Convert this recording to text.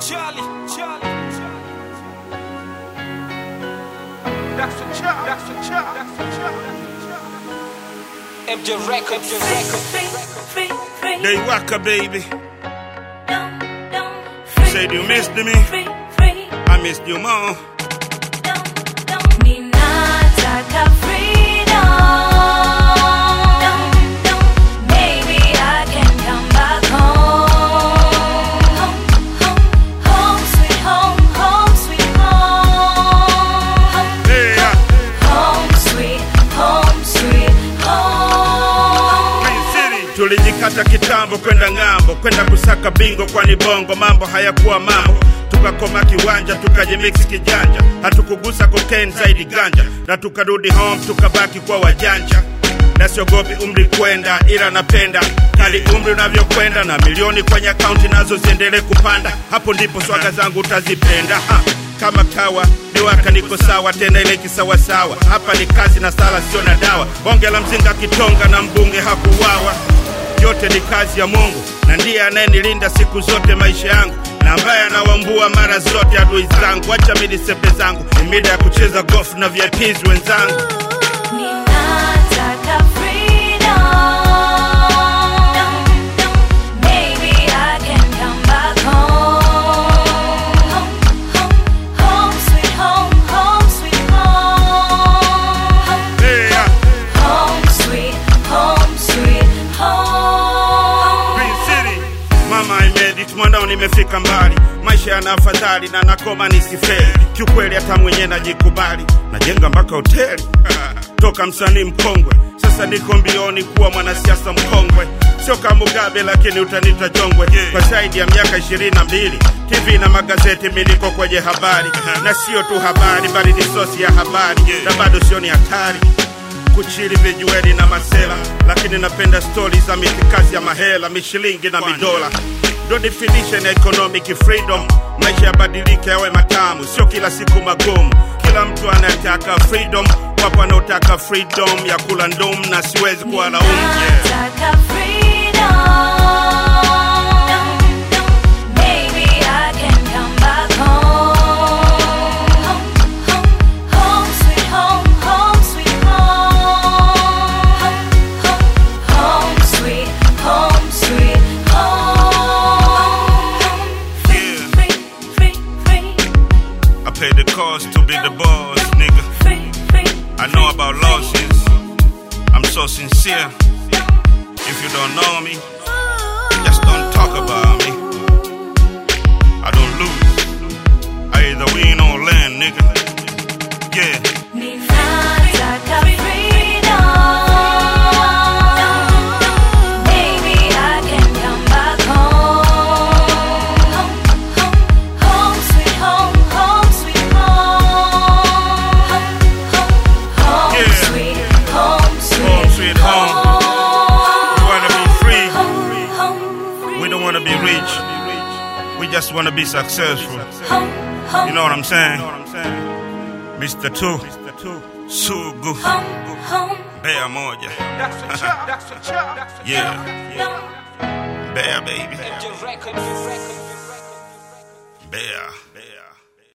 Charlie, Charlie. That's a chop, that's a chop, that's a chop, that's a chop. MJ Records, MJ Records. They waka baby. Said you missed me. I missed you more. Ninataka freedom. Maybe I can come back home. Home, sweet home, home, sweet home. Hey, uh, Home, sweet home, sweet home. Green City. Tulijikata kitambo kwenda ng'ambo, kwenda kusaka bingo, kwani bongo mambo hayakuwa mambo. Tukakoma kiwanja, tukajimix kijanja, hatukugusa cocaine zaidi ganja, na tukarudi home, tukabaki kwa wajanja. Na siogopi umri kwenda, ila napenda kali umri unavyokwenda, na milioni kwenye akaunti nazo ziendelee kupanda. Hapo ndipo swaga zangu utazipenda ha. Kama kawa niwaka niko sawa tena ile kisawasawa. Hapa ni kazi na sala, sio na dawa. Bonge la mzinga kitonga na mbunge hakuwawa yote ni kazi ya Mungu na ndiye anayenilinda siku zote maisha yangu na ambaye anawambua mara zote adui zangu. Acha mimi nisepe zangu, ni mida ya kucheza golf na VIPs wenzangu. Ninataka freedom. Maybe I can come back home. Home, sweet home, home, sweet home. Hey, uh, Home, sweet home, sweet home. Green City. Mama I made it, mwanao nimefika mbali, maisha yana afadhali na nakoma nisifeli. Kiukweli hata mwenye najikubali, najenga mpaka hoteli toka msanii mkongwe, sasa niko mbioni kuwa mwanasiasa mkongwe. Sio kama Mugabe lakini utanita jongwe. Kwa zaidi ya miaka ishirini na mbili TV na magazeti miliko kwenye habari, na sio tu habari bali ni sosi ya habari, na bado sioni hatari kuchili vijueli na masela, lakini napenda stori za mitikazi ya mahela, mishilingi na midola. Ndo definition ya economic freedom. Maisha yabadilike yawe matamu, sio kila siku magumu. Kila mtu anataka freedom, wapo wanaotaka freedom ya kula ndum, na siwezi kuwalaumu yeah. Ninataka freedom. Maybe I can come back home. Home, sweet home, home, sweet home. Home, sweet home, sweet home. Free, free, free, free, I pay the cost to be the boss, nigga. free, free. I know about losses. I'm so sincere. If you don't know me, just don't talk about me. I don't lose. I either win or learn, nigga. Yeah. Ninataka freedom. Maybe I can come back home. Home, sweet home, home, sweet home. Home, Yeah. sweet home, sweet Home, sweet home. We wanna be free. Home, home, We don't wanna be rich. We just wanna be successful. home, home, You know what I'm saying? Mr. Two. Sugu. home, home, Bear moja. That's a chop, that's a chop, that's a Yeah. chop. home. Bear baby. MJ Records, MJ Records. Bear.